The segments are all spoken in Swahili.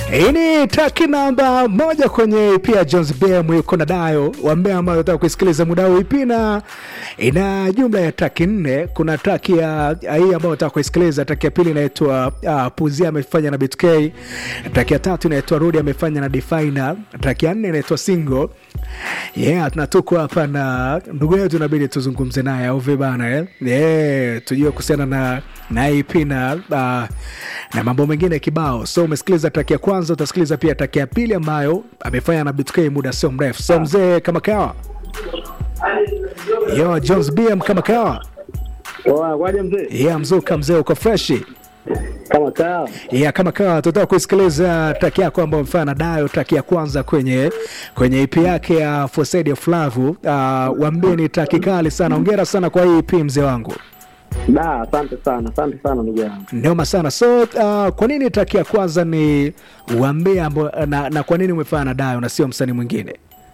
Hii ni traki namba moja kwenye pia Jones BM yuko na Dayo wambea ambayo nataka kuisikiliza muda huu. Ipi na ina jumla ya traki nne. Kuna traki ya ya hii ambayo nataka kuisikiliza. Traki ya pili inaitwa uh, Puzia amefanya na BTK. Traki ya tatu inaitwa Rudi amefanya na Definer. Traki ya nne inaitwa Single. Yeah, tunatuko hapa na ndugu yetu, inabidi tuzungumze naye au vipi bana eh? Yeah, tujue kuhusiana na na EP na uh, na mambo mengine kibao. So umesikiliza track ya kwanza, utasikiliza pia track ya pili ambayo amefanya na BTK muda sio mrefu. So mzee, kama kawa yo Jones BM kama kawa Poa, kwaje mzee? yeah, mzuka mzee, uko freshi Kama kaa. yeah, kama kawa tutaka kusikiliza track yako ambayo amefanya na Dayo, track ya kwanza kwenye kwenye EP yake ya For Side of Love. Uh, wambie ni track kali sana. Hongera sana kwa hii EP mzee wangu. Da, asante sana, asante sana ndugu yangu. Noma sana. So uh, kwa nini track ya kwanza ni uambie ambo, na, na kwa nini umefanya na Dayo na sio msanii mwingine?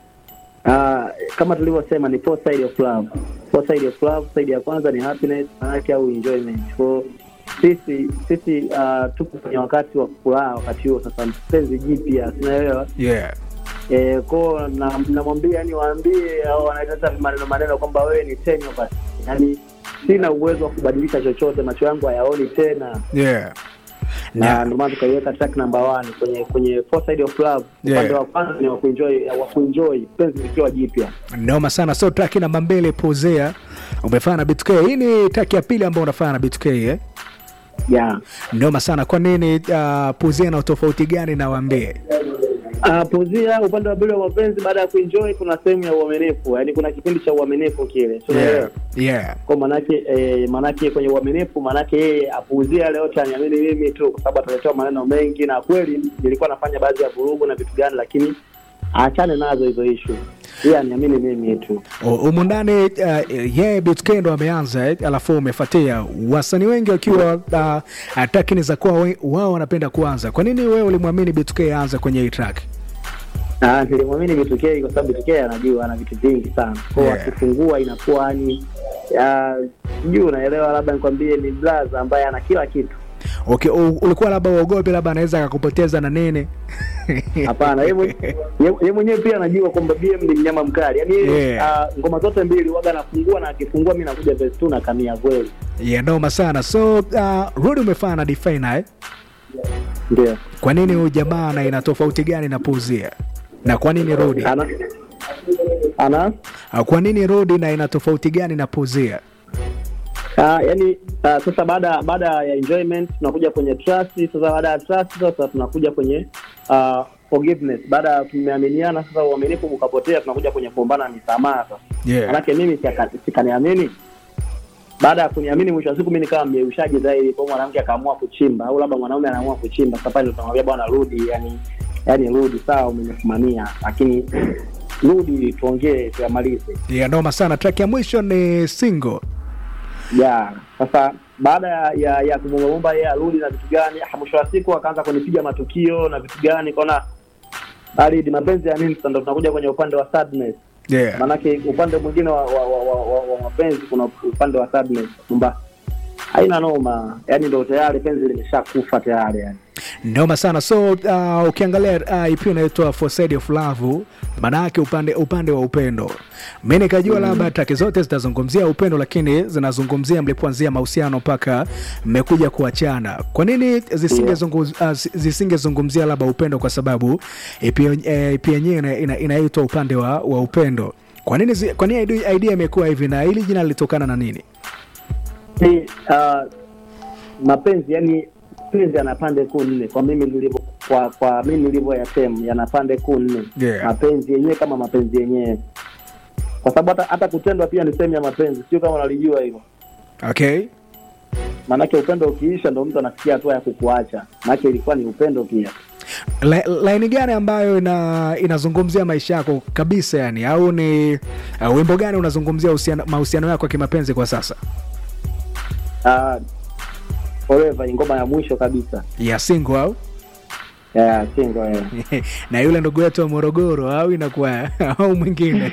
Ah, kama tulivyosema ni four side of love. Four side of love, side ya kwanza ni happiness, maanake au enjoyment. Kwa sisi sisi uh, tupo kwenye wakati wa furaha wakati huo sasa mpenzi jipya, sinaelewa. Yeah. Eh, kwa na namwambia yani waambie au wanaita maneno maneno kwamba wewe ni tenyo basi. Yaani sina uwezo wa kubadilisha chochote, macho yangu hayaoni tena. Yeah. na Na, ndio maana tukaiweka track number one kwenye kwenye four side of love. Yeah. Upande wa kwanza ni wa kuenjoy wa kuenjoy penzi likiwa jipya. noma sana. So track namba mbili Pozea umefanya na BTK. Hii ni track ya pili ambayo unafanya na BTK eh? Yeah. Noma sana. Kwa nini uh, Pozea na utofauti gani na waambie? Uh, puzia upande wa pili wa mapenzi baada ya kuenjoy kuna sehemu ya uaminifu. Yaani kuna kipindi cha uaminifu kile. So, Yeah. Yeah. Kwa manake eh, manake kwenye uaminifu manake yeye apuuzia yale yote aniamini mimi tu kwa sababu ataletewa maneno mengi na kweli nilikuwa nafanya baadhi ya vurugu na vitu gani lakini aachane nazo hizo issue. Yeye aniamini mimi tu. humu ndani uh, yeye BTK ndo ameanza eh, alafu umefuatia wasanii wengi wakiwa uh, ataki ni za kuwa we- wao wanapenda kuanza. Kwa nini wewe ulimwamini BTK aanze kwenye hii track? Ah, nilimwamini Bitukei kwa sababu Bitukei anajua ana vitu vingi sana. Kwa hiyo Yeah. akifungua inakuwa ni ah, sijui unaelewa, labda nikwambie ni blaza ambaye ana kila kitu. Okay, u- ulikuwa labda uogopi labda anaweza akakupoteza na nini? Hapana, yeye mwenye- yeye- yeye mwenyewe pia anajua kwamba BM ni mnyama mkali. Yaani Yeah. ah, ngoma zote mbili waga anafungua na akifungua mimi nakuja verse 2 na kamia kweli. yeah, noma sana. So uh, Rudi umefanya na Definer eh? Ndio. Kwa nini huyu jamaa na ina tofauti gani na Puzia? Na kwa nini Rudi? Ana ana Uh, kwa nini Rudi na ina tofauti gani na Puzia? Ah, yani ah, sasa baada baada ya enjoyment tunakuja kwenye trust. Sasa baada ya trust sasa tunakuja kwenye ah, forgiveness. Baada ya tumeaminiana sasa, uaminifu ukapotea, tunakuja kwenye kuombana misamaha. Sasa Yeah. manake mimi sika- sikaniamini, baada ya kuniamini, mwisho wa siku mimi nikawa mjeushaji zaidi, kwa hiyo mwanamke akaamua kuchimba, au labda mwanaume anaamua kuchimba. Sasa pale ndo tunamwambia bwana, rudi, yani yani rudi, sawa, umenisimamia, lakini rudi, tuongee, tuyamalize. Yeah, noma sana. Track ya mwisho ni single. ya sasa baada ya ya, ya kumwomba yeye arudi na vitu gani, ah, mwisho wa siku akaanza kunipiga matukio na vitu gani, kaona bali mapenzi ya nini? Sasa ndo tunakuja kwenye upande wa sadness, Yeah. maanake upande mwingine wa, wa, wa, wa, wa, wa mapenzi kuna upande wa sadness kwamba haina noma, yani ndo tayari penzi limeshakufa tayari yani. Noma sana. So uh, ukiangalia uh, EP inaitwa For Side of Love, maana yake upande upande wa upendo. Mimi nikajua labda track zote zitazungumzia upendo, lakini zinazungumzia mlipoanzia mahusiano mpaka mmekuja kuachana. Kwa nini zisingezungumzia uh, zisingezungumzia labda upendo? Kwa sababu EP eh, EP yenyewe ina- ina- inaitwa upande wa, wa upendo. Kwa nini zi- kwa nini idea idea imekuwa hivi na hili jina lilitokana na nini? Ni uh, mapenzi yani penzi yana pande kuu nne kwa mimi nilivyo kwa kwa mimi nilivyoyasema yana pande kuu nne Yeah. mapenzi yenyewe kama mapenzi yenyewe kwa sababu hata hata kutendwa pia ni sehemu ya mapenzi sio kama unalijua hivyo Okay. maanake upendo ukiisha ndo mtu anafikia hatua ya kukuacha maanake ilikuwa ni upendo pia La- laini gani ambayo ina inazungumzia maisha yako kabisa yani au ni uh, wimbo gani unazungumzia uhusiano- mahusiano yako ya kimapenzi kwa sasa uh, forever ni ngoma ya mwisho kabisa ya single au yeah, single eh. na yule ndugu yetu wa Morogoro au inakuwa au mwingine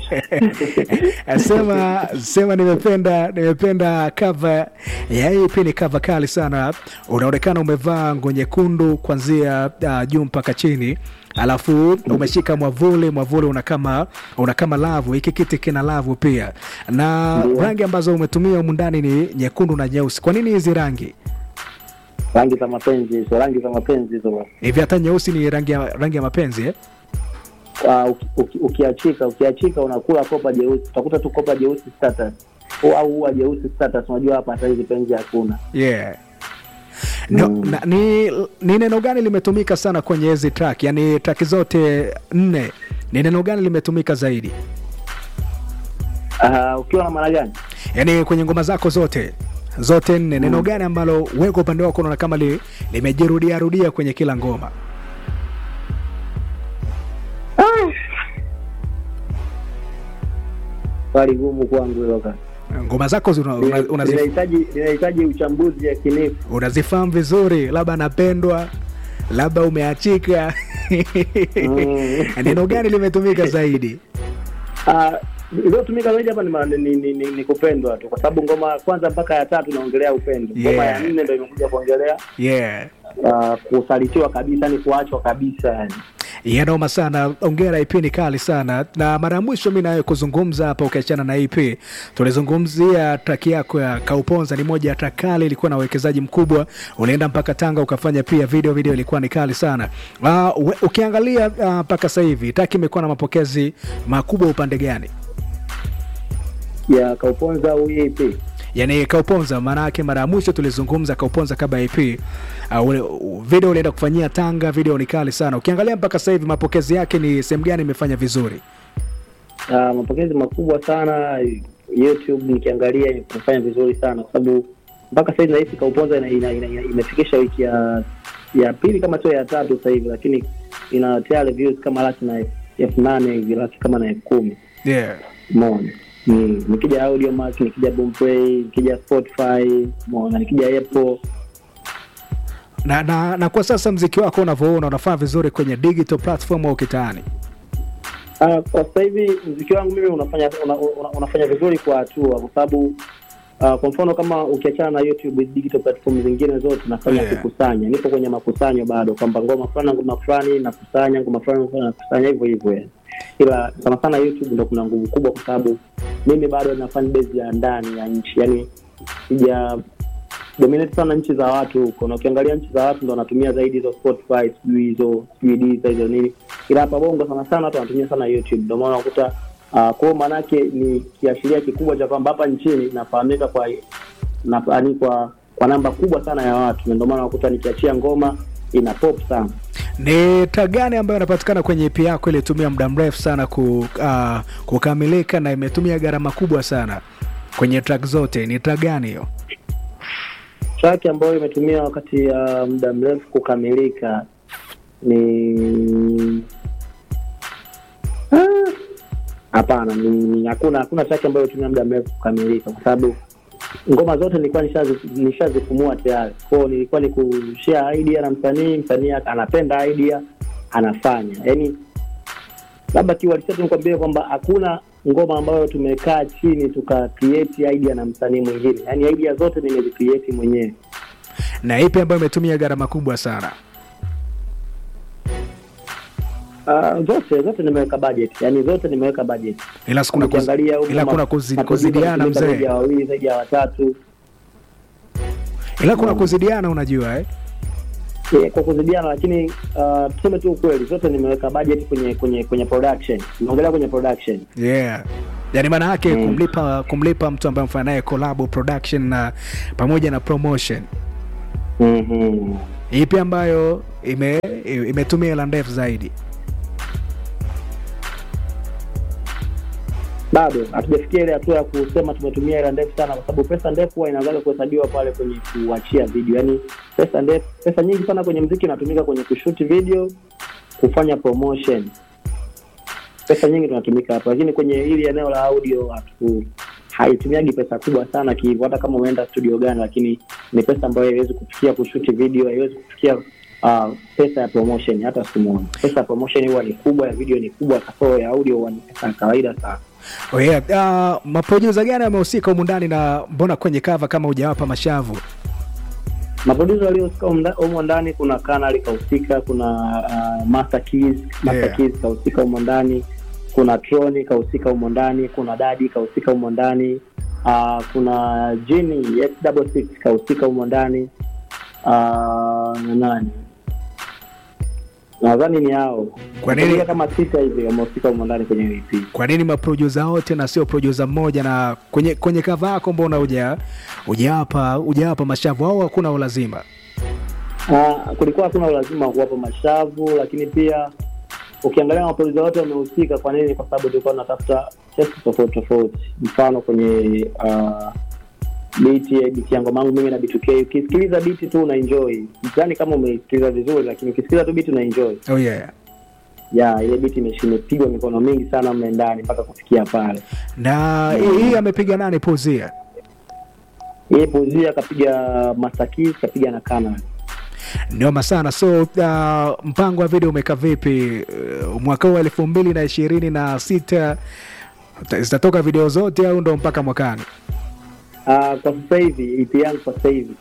sema sema, nimependa nimependa cover ya hii pia ni cover kali sana. Unaonekana umevaa nguo nyekundu kuanzia uh, juu mpaka chini alafu umeshika mwavuli, mwavuli una kama una kama lavu. Hiki kiti kina lavu pia, na Ndio. rangi ambazo umetumia humu ndani ni nyekundu na nyeusi. Kwa nini hizi rangi rangi za mapenzi hizo rangi za mapenzi hizo hivi? Hata nyeusi ni rangi ya, rangi ya mapenzi eh? Ah, uki- uki- ukiachika ukiachika unakula kopa jeusi utakuta tu kopa jeusi status au au ua jeusi status unajua hapa hata hizi penzi hakuna yeah. No, Mm. na, ni, ni neno gani limetumika sana kwenye hizi track yaani track zote nne ni neno gani limetumika zaidi Ah, ukiwa na maana gani yaani kwenye ngoma zako zote zote nne neno gani ambalo wewe kwa upande wako unaona kama li, limejirudia rudia kwenye kila ngoma swali gumu kwangu hilo kaka ngoma zako zina- una- unazif- linahitaji linahitaji uchambuzi yakinifu unazifahamu vizuri labda napendwa labda umeachika Mm. neno gani limetumika zaidi Ah, iliyotumika zaidi hapa ni, ma- ni, ni, ni, ni kupendwa tu kwa sababu ngoma ya kwanza mpaka ya tatu inaongelea upendo ngoma Yeah. ya nne ndo imekuja kuongelea yeah uh, kusalitiwa kabisa ni kuachwa kabisa yani yanoma sana ongera ip ni kali sana na mara ya mwisho mi nawe kuzungumza hapa ukiachana na ip tulizungumzia traki yako ya kauponza ni moja ya track kali ilikuwa na uwekezaji mkubwa ulienda mpaka tanga ukafanya pia video video ilikuwa ni kali sana uh, we, ukiangalia ah, mpaka uh, sasa hivi traki imekuwa na mapokezi makubwa upande gani ya kauponza au EP yani kauponza maana yake mara ya mwisho tulizungumza kauponza kabla ip uh, ule, u- video ulienda kufanyia tanga video ni kali sana ukiangalia mpaka sasa hivi mapokezi yake ni sehemu gani imefanya vizuri uh, mapokezi makubwa sana youtube nikiangalia imefanya vizuri sana kwa sababu mpaka sahizi nahisi kauponza ina, ina, ina, ina, imefikisha wiki ya ya pili kama sio ya tatu sasa hivi lakini ina tayari views kama laki na elfu nane hivi laki kama na elfu kumi yeah. mona ni nikija audio mark nikija boomplay nikija spotify mona nikija apple na, na, na kwa sasa mziki wako unavyoona unafaa vizuri kwenye digital platform au kitaani Uh, kwa sasa hivi mziki wangu mimi unafanya una, una, unafanya vizuri kwa hatua kwa sababu uh, kwa mfano kama ukiachana na youtube digital platform zingine zote nafanya Yeah. kukusanya nipo kwenye makusanyo bado kwamba ngoma fulani na ngoma fulani nakusanya ngoma fulani ngoma fulani nakusanya hivyo hivyo yani. ila sana sana youtube ndo kuna nguvu kubwa kwa sababu mimi bado na fan base ya ndani ya nchi yani sija dominate sana nchi za watu huko na ukiangalia nchi za watu ndo wanatumia zaidi hizo spotify sijui hizo sijui Deezer, hizo nini ila hapa bongo sana sana watu wanatumia sana youtube ndio maana unakuta uh, kwao maanake ni kiashiria kikubwa cha kwamba hapa nchini inafahamika kwa na, yani kwa kwa namba kubwa sana ya watu na ndio maana unakuta nikiachia ngoma ina pop sana ni track gani ambayo inapatikana kwenye ep yako ilitumia muda mrefu sana ku, uh, kukamilika na imetumia gharama kubwa sana kwenye track zote ni track gani hiyo track ambayo imetumia wakati ya muda mrefu kukamilika ni Ah, hapana ni ni- hakuna hakuna track ambayo imetumia muda mrefu kukamilika kwa sababu ngoma zote nilikuwa nishazi- nishazifumua tayari kwao nilikuwa ni kushare idea na msanii msanii anapenda idea anafanya yaani labda kiuhalisia tu nikwambie kwamba hakuna ngoma ambayo tumekaa chini tuka create idea na msanii mwingine yaani idea zote nimezicreate mwenyewe na ipi ambayo imetumia gharama kubwa sana Uh, zote zote nimeweka budget yani zote nimeweka budget ila sikuna kuz, Ukiangalia huko ila ma- kuna kuzi, matumizi kuzidiana yametumika zaidi mzee ya wawili zaidi ya watatu ila kuna kuzidiana unajua eh? Eh, kwa kuzidiana lakini uh, tuseme tu ukweli zote nimeweka budget kwenye kwenye kwenye production naongelea kwenye production yeah yaani maana yake Mm. kumlipa kumlipa mtu ambaye mfanya naye collab production na pamoja na promotion mm-hmm. ipi ambayo ime imetumia hela ndefu zaidi bado hatujafikia ile hatua ya kusema tumetumia hela ndefu sana kwa sababu pesa ndefu huwa inaanzaga kuhesabiwa pale kwenye kuachia video yaani pesa ndefu pesa nyingi sana kwenye mziki inatumika kwenye kushoot video kufanya promotion pesa nyingi tunatumika hapo lakini kwenye hili eneo la audio hatu haitumiagi pesa kubwa sana kihivyo hata kama umeenda studio gani lakini ni pesa ambayo haiwezi kufikia kushuti video haiwezi kufikia uh, pesa ya promotion hata siku moja. Pesa ya promotion huwa ni kubwa, ya video ni kubwa, kasoro ya audio huwa ni pesa ya kawaida sana. Oh yeah. Uh, maprodusa gani amehusika humu ndani na mbona kwenye cover kama hujawapa mashavu? maprodusa waliohusika humu nda- humo ndani kuna kanali kahusika kuna uh, master keys master Yeah. keys kahusika humo ndani kuna troni kahusika humo ndani kuna dadi kahusika humo ndani uh, kuna jini x double six kahusika humo ndani uh, na nani nadhani ni hao Kwa nini- Nafikiria kama sita hivi wamehusika humo ndani kwenye EP. Kwa nini maprodusa wote na sio produsa mmoja? Na kwenye kwenye cover yako mbona huja hujawapa hujawapa mashavu au hakuna ulazima? Uh, kulikuwa hakuna ulazima wa kuwapa mashavu, lakini pia ukiangalia mapolisi wote wamehusika. Kwa nini? Kwa sababu tulikuwa tunatafuta testi tofauti tofauti. Mfano kwenye uh, biti biti ya ngoma yangu mimi na B2K, ukisikiliza biti tu una enjoy, sidhani kama umeisikiliza vizuri, lakini ukisikiliza tu biti una enjoy. Oh yeah. Ya ile biti imeshi- imepigwa mikono mingi sana mle ndani mpaka kufikia pale. Na hii hii amepiga nani pozia? Yeye Pozia kapiga Master Keys, kapiga na Kana. Noma sana. So uh, mpango wa video umekaa vipi uh, mwaka huu elfu mbili na ishirini na sita zitatoka video zote au ndo mpaka mwakani? Uh, kwa sasa hivi EP yangu kwa sasa hivi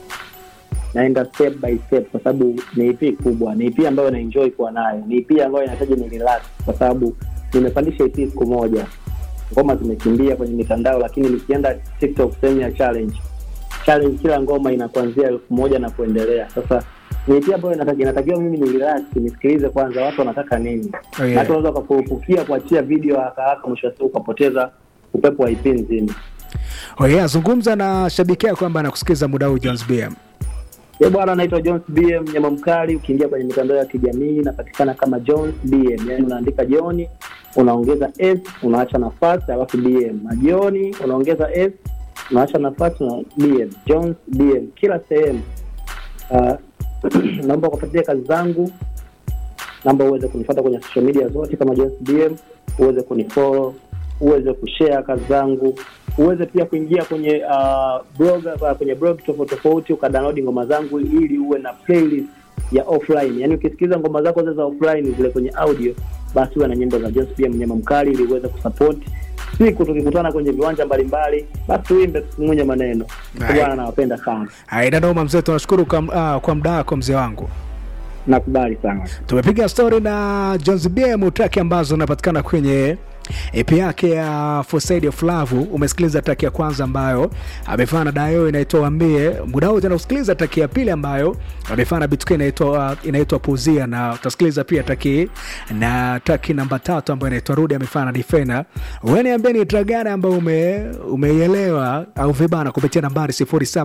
naenda step by step, kwa sababu ni EP kubwa, ni EP ambayo na enjoy kuwa nayo, ni EP ambayo inahitaji ni relax, kwa sababu nimepandisha EP siku moja, ngoma zimekimbia kwenye mitandao, lakini nikienda TikTok sehemu ya challenge challenge, kila ngoma ina kuanzia elfu moja na kuendelea. Sasa ni EP ambayo inataki- inatakiwa mimi ni relax, nisikilize kwanza watu wanataka nini, Oh, yeah. na watu wanaweza wakakurupukia kuachia video haraka haraka, mwisho wa siku ukapoteza upepo wa EP nzima. Oh yeah, zungumza na shabiki yako kwamba anakusikiza muda huu Jones BM. Ye bwana, anaitwa Jones BM nyama mkali. Ukiingia kwenye mitandao ya kijamii inapatikana kama Jones BM, yaani unaandika Joni unaongeza s unaacha nafasi alafu BM na Joni unaongeza s unaacha nafasi na BM, Jones BM kila sehemu. Uh, naomba kufuatilia kazi zangu, naomba uweze kunifuata kwenye social media zote kama Jones BM, uweze kunifollow, uweze kushare kazi zangu, uweze pia kuingia kwenye uh, blog uh, kwenye blog tofauti tofauti ukadownload ngoma zangu ili uwe na playlist ya offline. Yaani ukisikiliza ngoma zako zile za offline zile kwenye audio, basi uwe na nyimbo za Jones BM mnyama mkali ili uweze kusupport siku tukikutana kwenye viwanja mbalimbali, basi tuimbe tusimunye maneno. Right. Bwana, nawapenda sana, Haina noma mzee, tunashukuru kwa, uh, kwa muda wako mzee wangu. nakubali sana. Tumepiga story na Jones BM track ambazo zinapatikana kwenye EP yake ya For Side of Love. Umesikiliza track ya kwanza ambayo amefanya na Dayo inaitwa Wambie. Muda wote unasikiliza track ya pili ambayo amefanya na Bituke inaitwa inaitwa Puzia, na utasikiliza pia track na track namba tatu ambayo inaitwa Rudi amefanya na Difena. Wewe niambie ni track gani ambayo ume umeielewa au vibana kupitia nambari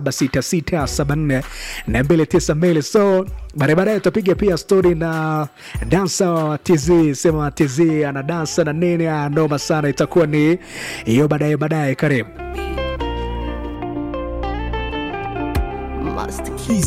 076674 na 292 so baadaye baadaye tutapiga pia story na dansa wa TZ, sema TZ ana dansa na nini, ah, noma sana, itakuwa ni hiyo baadaye baadaye. Karibu. Master Key.